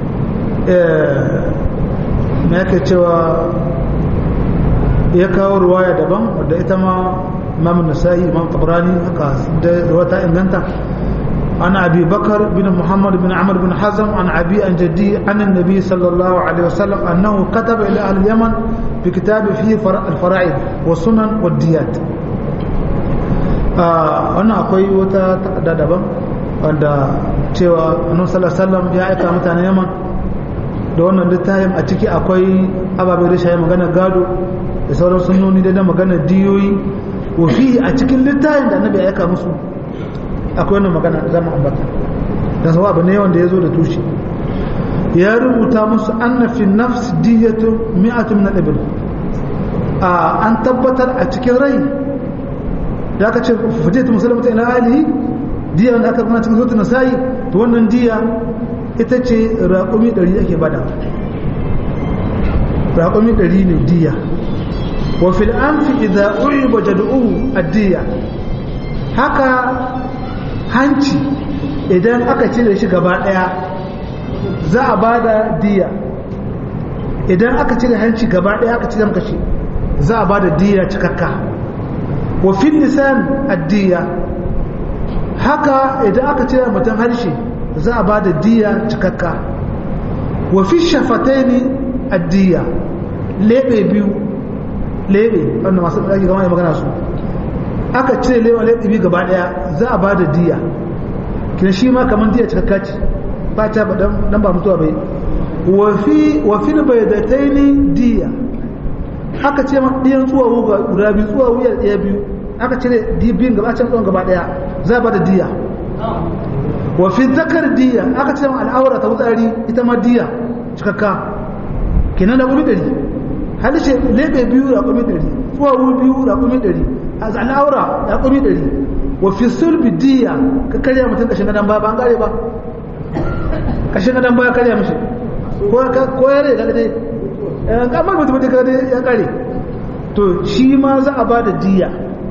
me yake cewa ya kawo ruwaya daban wadda ita ma imam nasa'i imam tabrani haka da wata inganta عن أبي بكر بن محمد بن عمرو بن حزم عن أبي عن جدي عن النبي صلى الله عليه وسلم أنه كتب إلى أهل اليمن بكتاب فيه الفرائض والسنن والديات أنا أقول وتا دابا wanda cewa annabi sallallahu alaihi wasallam ya aika mutanen Yaman da wannan littafin a ciki akwai ababe da shayi magana gado da sauran sunnoni da magana diyoyi wa fi a cikin littafin da annabi ya aika musu akwai wannan magana zama ambata dan sawa abu ne wanda ya zo da tushe ya rubuta musu anna fi nafs diyatu mi'atu min al-ibl a an tabbatar a cikin rai da aka ce fujiyatu muslimata ila alihi diya wanda aka kuma cikin suratul nasa'i to wannan diya ita ce raƙumi 100 ake bada raƙumi 100 ne diya wa fil anfi idza uiba jad'uhu addiya haka hanci idan aka cire shi gaba daya za a bada diya idan aka cire hanci gaba daya aka cire maka shi za a bada diya cikakka wa fil lisan addiya haka idan aka cire mutum harshe za a bada diya cikakka wa fi shafataini addiya lebe biyu lebe wanda masu ɗaki gama ya magana su aka cire lebe lebe biyu gaba ɗaya za a ba da diya kina shi ma kamar diya cikakka ce ba ta ba dan ba mutuwa bai wa fi bai da ta ni diya aka ce ma ɗiyan tsuwawu guda biyu tsuwawu ya ɗaya biyu aka cire biyun gaba can tsawon gaba ɗaya za a ba da diya wa fi zakar diya aka ce ma al'aura ta wutsari ita ma diya cikakka kenan da wuri ɗari halishe lebe biyu raƙumi ɗari tsuwawu biyu raƙumi ɗari a al'aura raƙumi ɗari wa fi sulbi diya ka karya mutum ƙashin gadon ba ba an gare ba ƙashin gadon ba ya karya mishi ko ya rai daga dai kamar mutum da kaga ya kare to shi ma za a ba da diya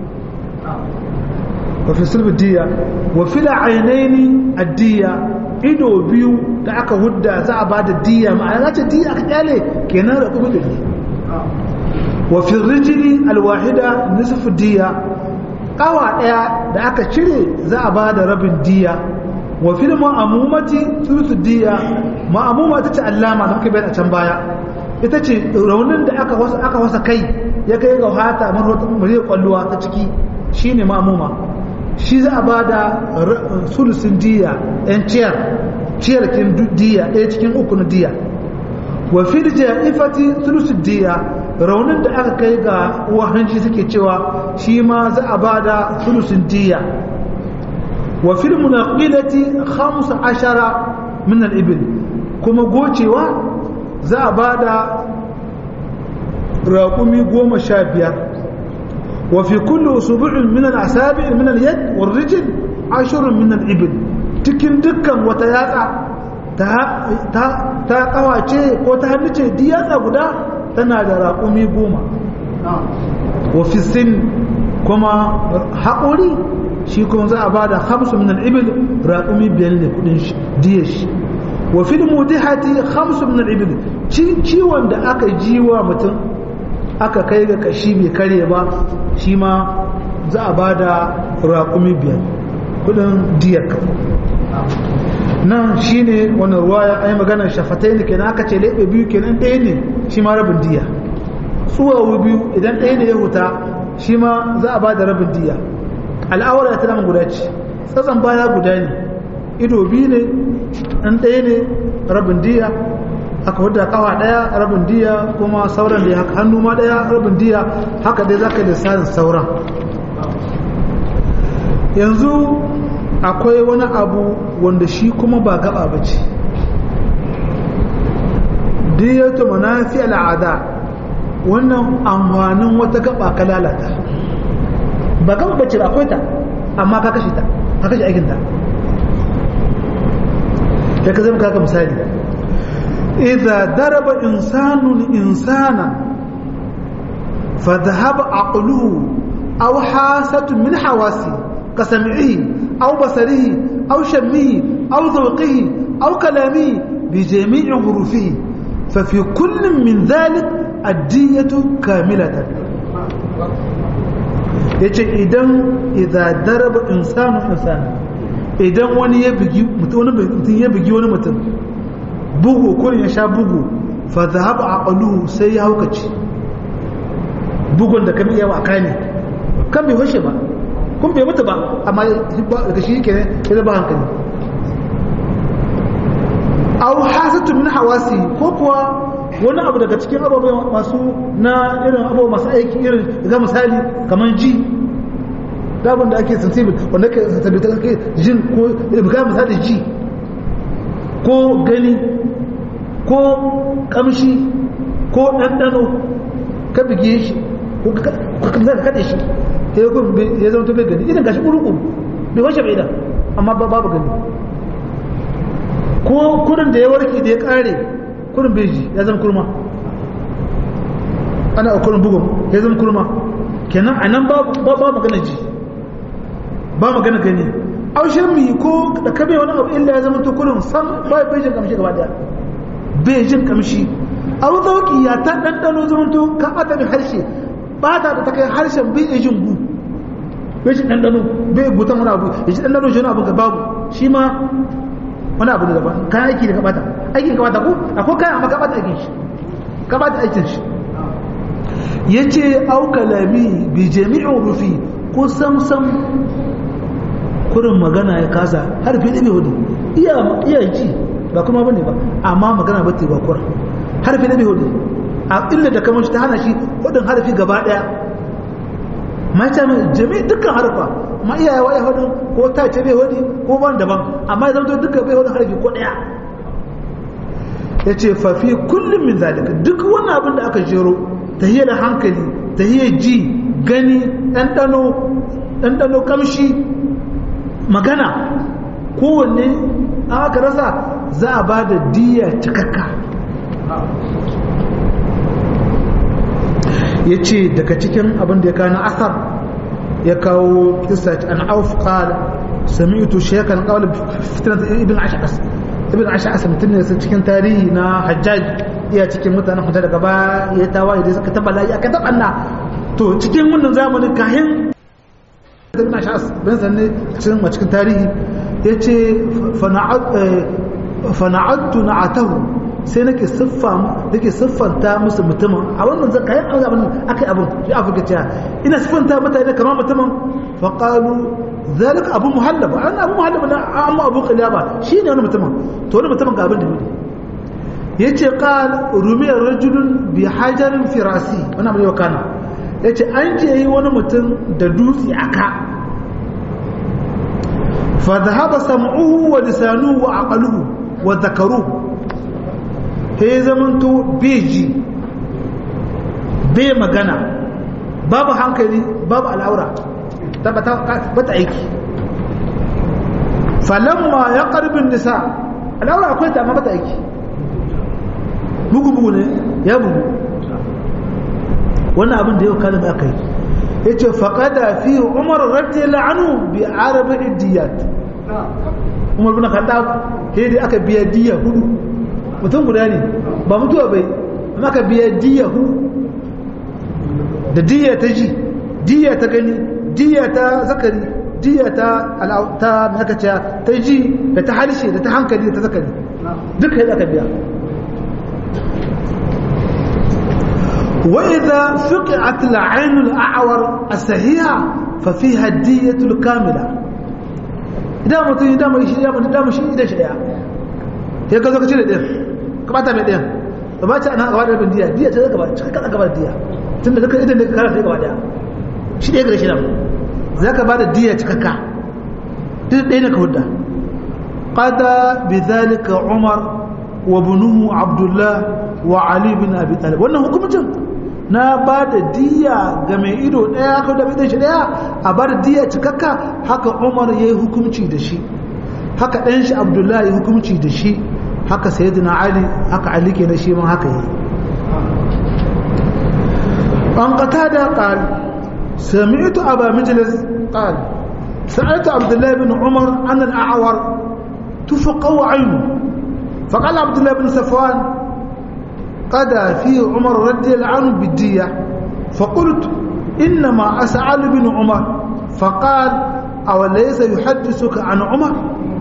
wa fi sulbi diya wa fi la'ainaini addiya ido biyu da aka hudda za a ba da diya ma'ana za ta diya aka kyale kenan da kuma da wa fi rijili alwahida nisfu diya kawa daya da aka cire za a ba da rabin diya wa fil ma'amumati thuluth diya ma'amuma ta ce allama da muka bayyana can baya ita ce raunin da aka wasa aka wasa kai ya kai ga hata mariyar kwalluwa ta ciki shine ma'amuma shi za a ba da sulusin diya yan ciyar ciyar kin diya ɗaya cikin uku na diya wa fil ja'ifati sulusin diya raunin da aka kai ga uwa hanci suke cewa shi ma za a ba da sulusin diya wa fil munaqilati 15 min al-ibil kuma gocewa za a ba da raƙumi goma sha biyar wa fi kullu subu'in min al-asabi min al-yad wal rijl ashrun min al-ibil cikin dukkan wata yatsa ta ta ta kawace ko ta hannu ce di yatsa guda tana da raƙumi goma wa fi sin kuma haƙuri shi kuma za a ba da hamsu min al-ibil raƙumi biyar ne kudin diya shi wa fil mudihati hamsu min al-ibil ciwon da aka jiwa mutum aka kai ga kashi bai kare ba shi ma za a ba da raƙumi biyar kudin diyar ka nan shi ne wani ruwaya ai maganar shafatai ne kenan aka ce leɓe biyu kenan ɗaya ne shi ma rabin diya tsuwawu biyu idan ɗaya ne ya huta shi ma za a ba da rabin diya al'awar ta nan guda ce tsatsan baya guda ne ido biyu ne ɗan ɗaya ne rabin diya aka wadda kawa ɗaya rabin diya kuma sauran da haka hannu ma ɗaya rabin diya haka dai zaka da sarin sauran yanzu akwai wani abu wanda shi kuma ba gaba ba ce diyatu manafi al'ada wannan amfanin wata gaba ka lalata ba gaba bace ba akwai ta amma ka kashe ta ka kashe aikin ta da ka zama kaka misali idza daraba insanun insana fa dhahaba aqluhu aw hasatu min hawasi kasamihi aw basarihi aw shammihi aw zawqihi aw kalamihi bi jami'i hurufihi fa fi kullin min dhalik ad-diyatu kamilatan yace idan idza daraba insanu insana idan wani ya bugi mutum ya bugi wani mutum bugu kurin ya sha bugu fa zahaba aqluhu sai ya haukace bugun da kamar yawa kane kan bai hoshe ba kun bai mutu ba amma daga shi kenan ya zaba hankali aw hasatu min hawasi ko kuwa wani abu daga cikin abubuwa masu na irin abubuwa masu aiki irin ga misali kamar ji dabin da ake sensible wanda ke sensible ta kake jin ko ga misali ji ko gani ko kamshi ko ɗanɗano ka bige shi ko ka kaɗe shi ta yi ya zama bai gani idan gashi ƙuruƙu bai washe bai idan amma babu gani ko kurin da ya warke da ya ƙare kurin bai ji ya zama kurma ana ukurin bugun ya zama kurma kenan a nan ba magana ji ba magana gani aushen mi ko da kabe wani abu illa ya zama tukurin san ba bai jin kamshi gaba daya bai jin kamshi abu zauki ya ta ɗanɗano zama to ka ɓata da harshe ba ta da ta kai harshen bai iya jin gu bai shi ɗanɗano bai gutan wani abu ya shi ɗanɗano shi wani abu ga babu shi ma wani abu da daban kayan aiki da ka ɓata aikin ka ɓata ko akwai kayan amma ka ɓata aikin shi ka ɓata aikin shi ya ce aukalami bi jami'in rufi ko samsam kurin magana ya kasa harfi ɗabe hudu iya ji ba kuma bane ba amma magana ba ta ba kurin harfi ɗabe hudu a illa da kamar shi ta hana shi hudun harfi gaba ɗaya mata mai jami'in dukkan harfa ma iyaye wa ya hudu ko ta ce bai hudu ko ban daban amma ya zama dukkan bai hudu harfi ko ɗaya ya ce fafi kullum min zalika duk wani abin da aka jero tahiyar hankali tahiyar ji gani ɗanɗano ɗanɗano kamshi magana kowanne aka rasa za a ba da diya cikakka ya ce daga cikin abin da ya kawo na asar ya kawo kisa an auf qala sami'tu shaykhan qawla fitnat ibn ash'as ibn ash'as mutum ne cikin tarihi na hajjaj iya cikin mutanen hujja daga ba ya tawaye da suka taba layi aka taba na to cikin wannan zamanin kahin ibn ash'as bin sanne cikin cikin tarihi yace fana'adtu na'atahu sai nake siffa nake siffanta musu mutumin a wannan zaka yi abin akai abin shi afirka ta ina siffanta mutane kamar mutumin fa qalu zalika abu muhallaba an abu muhallaba na amma abu qilaba shine wani mutumin to wani mutumin ga abin da yake yace qal rumiya rajulun bi hajarin firasi wannan mai wakana yace an ce yi wani mutum da dutse aka fa dhahaba sam'uhu wa lisanuhu wa aqluhu wa dhakaruhu he zamanto beji bai magana babu hankali babu al'aura tabbata bata aiki falamma ya karbin nisa al'aura akwai ta amma bata aiki bugu bugu ne ya bugu wannan abin da yau kalin aka yi ya ce faƙada fi umar rarce la'anu bi arabin diyat umar bin khattab sai dai aka biya diya hudu mutum guda ne ba mutuwa bai amma aka biya diya hudu da diya ta ji diya ta gani diya ta zakari diya ta ta makaciya ta ji da ta harshe da ta hankali da ta zakari duka yadda aka biya وإذا فقعت العين الأعور الصحيحة ففيها الدية الكاملة إذا ما تجي إذا ما يشي إذا ما إذا ما شيء إذا شيء هي كذا كذا ده كبعت من ده كبعت أنا كبعت من دية دية كذا كبعت كذا كبعت دية تند ذكر إذا ذكر كذا كبعت ده شيء ده كذا شيء ده ذاك بعد الدية كذا ده ده كهودا قاد بذلك عمر وابنه عبد الله وعلي بن أبي طالب wannan hukumcin na ba da diya ga mai ido ɗaya ko da idan shi ɗaya a ba da diya cikakka haka umar ya yi hukumci da shi haka ɗan shi abdullahi ya hukumci da shi haka sayyidina ali haka ali ke na shi man haka yi an kata da ƙal sami'tu aba mijlis ƙal sa'altu abdullahi bin umar an al'awar tufaqaw aynu فقال عبد الله بن صفوان قدى فيه عمر رضي الله عنه بالدية فقلت إنما أسأل بن عمر فقال أوليس يحدثك عن عمر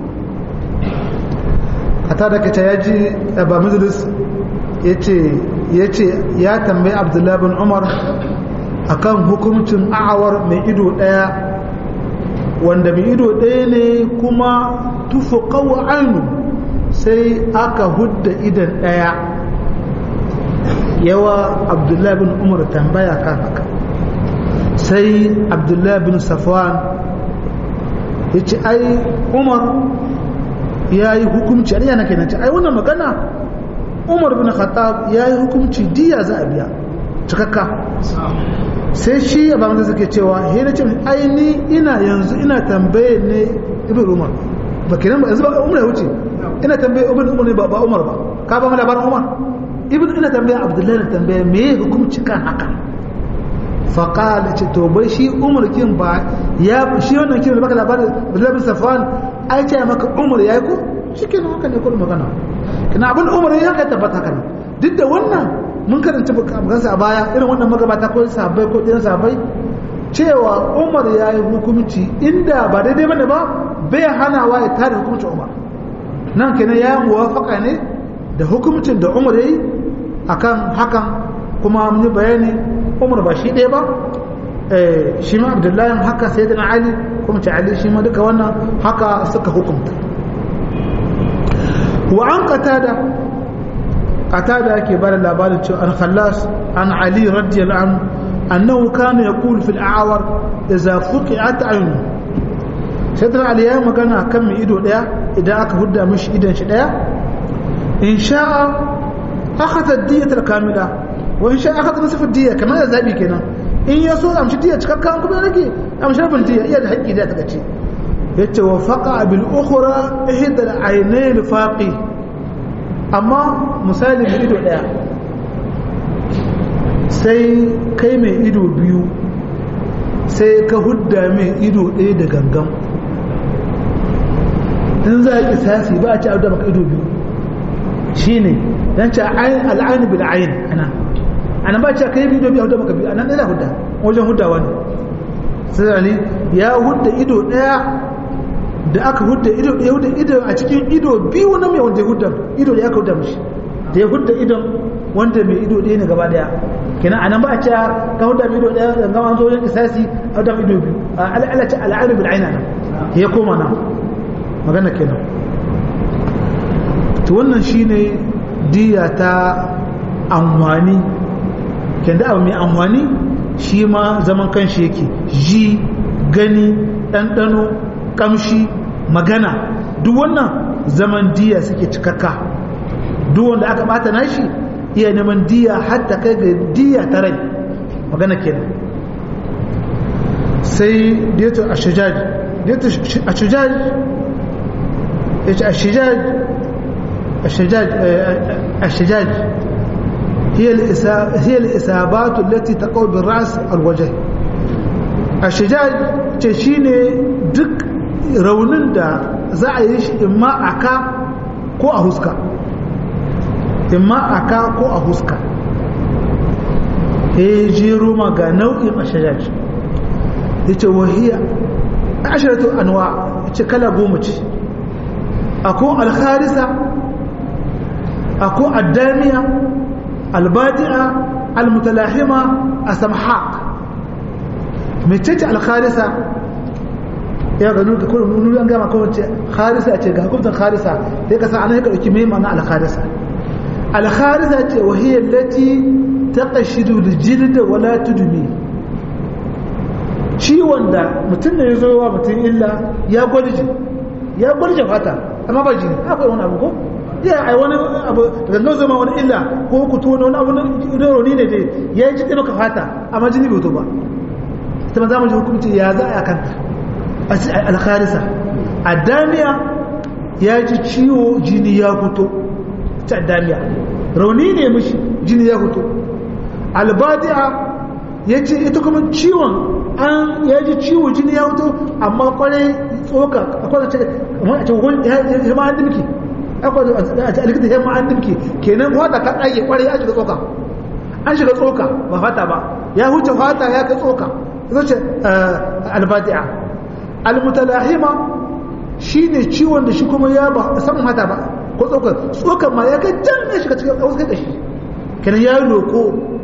أتارك تياجي أبا مجلس yace yace ya tambayi Abdullah bin Umar akan hukuncin a'awar mai ido daya wanda mai ido daya ne kuma tufuqaw ainu sai aka hudda idan daya yawa abdullahi bin umar tambaya kan haka sai abdullahi bin safwan ya ce ai umar ya yi hukumci a yana kenan ce ai wannan magana umar bin khattab ya yi hukumci diya za a biya cikakka sai shi ya ba suke cewa he na ce ai ni ina yanzu ina tambaye ne ibn umar ba kenan ba yanzu ba umar ya wuce ina tambaye ibn umar ne ba umar ba ka ba mu labarin umar ibn ina tambaya abdullahi na tambaya me ya hukumci kan haka faƙal ce to bai shi umar kin ba ya shi wannan kin da baka labarin abdullahi bin safwan ai ce maka umar yayi ko shikenan haka ne kullum magana kina abin umar ya ka tabbata haka ne duk da wannan mun karanta bukansa a baya irin wannan magabata ko sahabbai ko ɗiyan sahabbai cewa umar ya yi hukumci inda ba daidai bane ba bai hanawa ya tare hukumcin umar nan kenan ya muwafaka ne da hukumcin da umar ya yi akan hakan kuma mun yi bayani umar ba shi ɗaya ba shi ma abdullahi haka sai da ali kuma ce ali shi ma duka wannan haka suka hukumta wa an qatada qatada yake bada labarin cewa an khallas an ali radiyallahu anhu annahu kana yaqulu fil a'war idza fuqi'at ayun sai da ali ya magana kan mai ido daya idan aka hudda mishi idan shi daya in sha'a akhadha ad-diyata al-kamila wa in sha'a akhadha nisfa ad-diya kamar da zabi kenan in ya so amshi diya cikakka kuma rage amshi rabin diya iya da haƙƙi da ta kace yace wa faqa bil ukhra ihda al-aynayn faqi amma misali mai ido daya sai kai mai ido biyu sai ka hudda mai ido ɗaya da gangan in za a kisasi ba a ci abu da maka ido biyu shi ne don ce al'ayin bil ayin ana ana ba ce ka yi ido biyu abu da maka biyu ana ɗaya hudda wajen huddawa ne sai ali ya hudda ido ɗaya da aka hudda ido ɗaya hudda ido a cikin ido biyu na mai wanda ya hudda ido da ya ka hudda mishi da ya hudda idon wanda mai ido ɗaya ne gaba ɗaya kenan anan ba a ce ka hudda mai ido ɗaya da gama zo wajen kisasi a hudda mai ido biyu al'alace al'ayin bil ayin ana ya koma nan magana kenan to wannan shine diya ta amfani kenda abu mai amfani shi ma zaman kanshi yake ji gani ɗanɗano ƙamshi magana duk wannan zaman diya suke cikakka duk wanda aka bata nashi iya neman diya hatta kai ga diya ta rai magana kenan sai diyatu ashujaj diyatu ashujaj الشجاج الشجاج الشجاج هي هي الإصابات التي تقع بالرأس الوجه الشجاج تشيني دك raunin da za a yi shi imma a ka ko a huska imma a ka ko a huska ya jero ma ga nau'in a shajaj ya ce wahiyya ashiratu anwa ya ce kala goma ce akwai alkharisa akwai addaniya albadi'a almutalahima a samhaq mecece alkharisa ya gano da kuma nuni an gama kawai ce kharisa ce ga hukumtar kharisa da ya kasa ana ya ɗauki mai mana alkharisa alkharisa ce wahiyar lati ta ƙashidu da jilda wala tudumi ciwon da mutum da ya zo wa mutum illa ya gwalje ya gwalje fata amma ba jini akwai wani abu ko ya ai wani abu daga nan zama wani illa ko ku tona wani abu na rauni ne dai ya yi jiɗe maka fata amma jini bai to ba ita ma za mu ji hukunci ya za a kanta alkharisa addamiya ya ji ciwo jini ya fito ta addamiya rauni ne mishi jini ya fito albadi'a ya ce ita kuma ciwon an ya ji ciwo jini ya fito amma kwarai tsoka akwai a ce a ce ya ma an dimki akwai a ce alikita ya ma an dimki kenan wata ka ɗage kwarai ya shiga tsoka an shiga tsoka ba fata ba ya huce fata ya kai tsoka ita ce albadi'a almutalahima shine ciwon da shi kuma ya ba saman mata ba ko tsokar tsokar ma ya kai can ya shiga cikin wasu kai shi kenan ya loko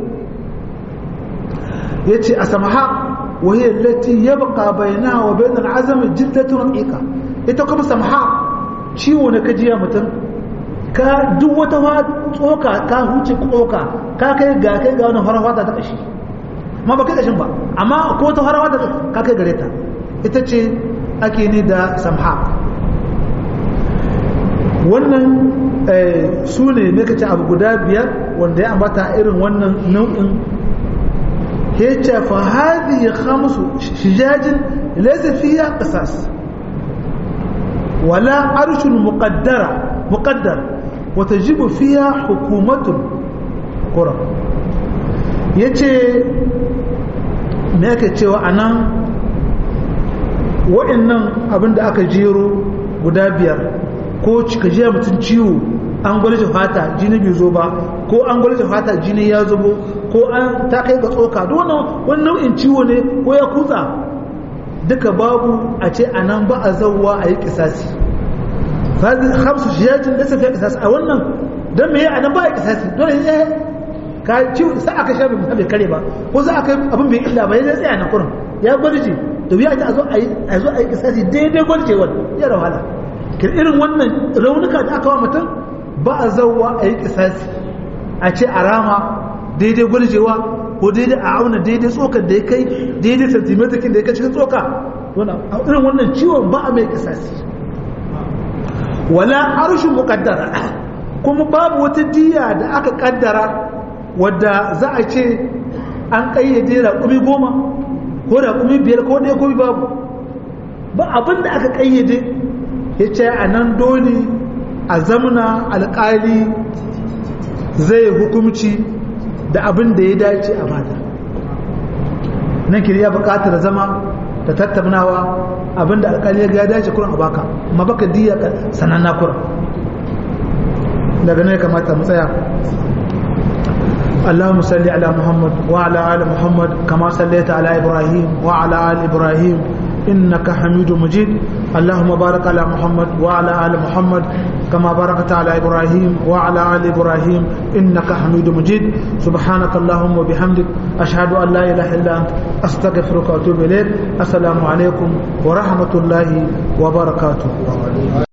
ya ce a samaha wahiyar lati ya baka bayana wa bayan azam jildatun raƙiƙa ita kuma samaha ciwo na kajiya mutum ka duk wata tsoka ka huce tsoka ka kai ga kai ga wani farawata ta ƙashi ma ba kai ƙashin ba amma ko ta farawata ka kai gare ta ita ce ake ni da samha wannan su ne ne kace abu guda biyar wanda ya ambata irin wannan nau'in ya ce fa hadhihi khamsu shijajin laysa fiha qisas wala arshun muqaddara muqaddar wa tajibu fiha hukumatun kuran ya ce me ake cewa a nan waɗannan abin da aka jero guda biyar ko cika jiya mutum ciwo an gwalje fata jini bai zo ba ko an gwalje fata jini ya zubo ko an ta kai ga tsoka duk wannan wani nau'in ciwo ne ko ya kutsa duka babu a ce a nan ba a zauwa a yi kisasi hamsu shiyajin da safiya kisasi a wannan don me a nan ba a kisasi dole ya ka ciwo sai aka sha bai bai kare ba ko za a kai abin bai illa ba ya zai tsaya na kurin ya gwarje da wuya a zo a yi a zo a yi kisasi daidai gwarjewar ya da wahala kin irin wannan raunuka da aka wa mutum ba a zauwa a yi kisasi a ce a rama daidai gwarjewa ko daidai a auna daidai tsokar da ya kai daidai santimetakin da ya kai cikin tsoka irin wannan ciwon ba a mai kisasi wala arshin mukaddara kuma babu wata diya da aka kaddara wadda za a ce an kayyade raƙumi goma ko raƙumi biyar ko ɗaya ko babu ba abin da aka kayyade ya ce a nan dole a zamana alƙali zai hukumci da abin da ya dace a bada nan kiri ya buƙatar zama da tattaunawa abin da alƙali ya dace kuran a baka ma baka diya sananna kuran daga ne kamata mu tsaya اللهم صل على محمد وعلى آل محمد كما صليت على إبراهيم وعلى آل إبراهيم إنك حميد مجيد اللهم بارك على محمد وعلى آل محمد كما باركت على إبراهيم وعلى آل إبراهيم إنك حميد مجيد سبحانك اللهم وبحمدك أشهد أن لا إله إلا أنت أستغفرك وأتوب إليك السلام عليكم ورحمة الله وبركاته